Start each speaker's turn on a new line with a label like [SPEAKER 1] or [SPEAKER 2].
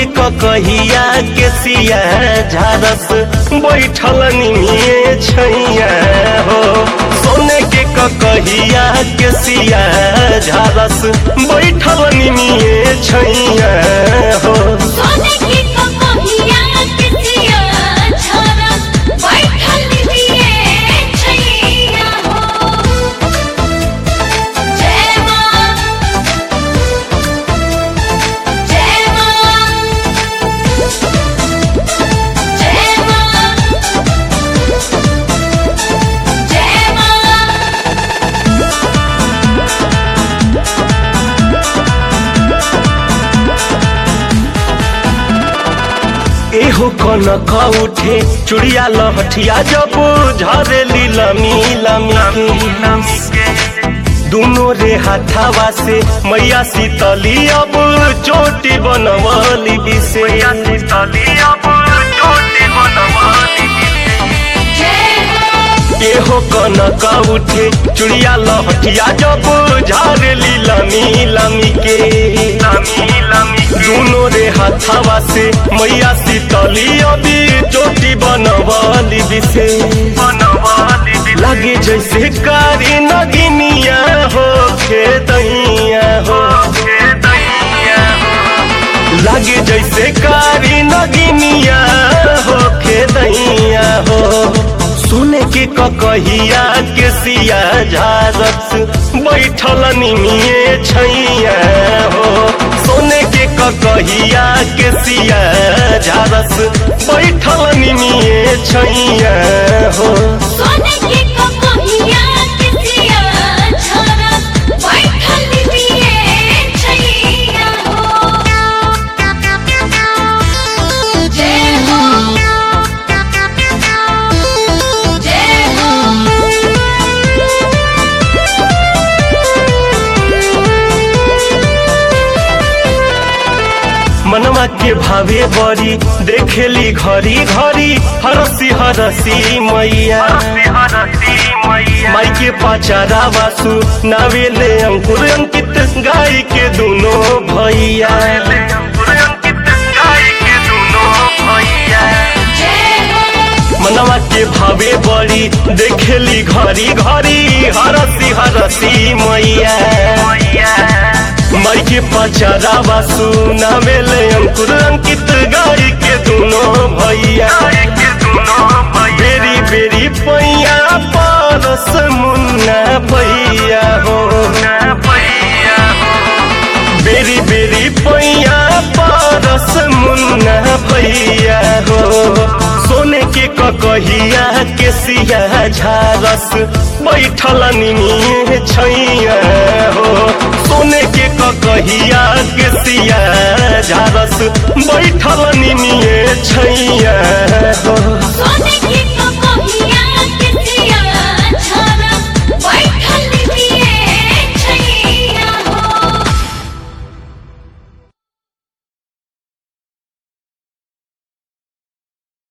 [SPEAKER 1] ककहिया के सिया झारस बैठल निमिए छैया हो सोने के ककहिया के सिया झारस बैठल निमिए छैया हो
[SPEAKER 2] सोने की ककहिया किसिया छारा बैठल लिए छैया हो जय मां जय मां जय मां जय मां
[SPEAKER 1] एहो कनक उठे चुड़िया लहठिया जब झरेली लमी लमी के दुनो रे हाथावा से मैया शीतली अब चोटी बनवली बिसे शीतली अब चोटी बनवली
[SPEAKER 2] जय हो
[SPEAKER 1] एहो कनक उठे चुड़िया लहठिया जब झारेली लमी लमी के लमी लमी दुनो रे हाथावा से मैया शीतली अभी चोटी बनवली बिसे बनवली लगे जैसे कारी नगिनिया हो खेतैया हो खेतैया हो लागे जैसे कारी नगिनिया हो खेदैया हो सुने के ककहिया के सिया झारस बैठल निमिए छैया हो सोने के ककहिया के सिया झारस बैठल निमिए छैया हो
[SPEAKER 2] सोने की ककहिया किसिया छारा बैठल लिए छैया हो जय हो जय
[SPEAKER 1] मनवा के भावे बड़ी देखेली घरी घरी हरसी हरसी मैया माई के पाचारा वासु नावेले अंकुर अंकित गाय के दोनों भैया
[SPEAKER 2] जय हो
[SPEAKER 1] मनवा के भावे बड़ी देखेली घरी घरी हरसी हरसी मैया माई के पचारा वासु नावेले अंकुर अंकित गाय के दोनों भैया बेरी बेरी पैया परस मुन्ना भैया हो बेरी बेरी पैया परस मुन्ना भैया हो सोने के ककहिया के सिया झारस बैठल निमिए छैया हो सोने के ककहिया के सिया झारस बैठल निमिए छैया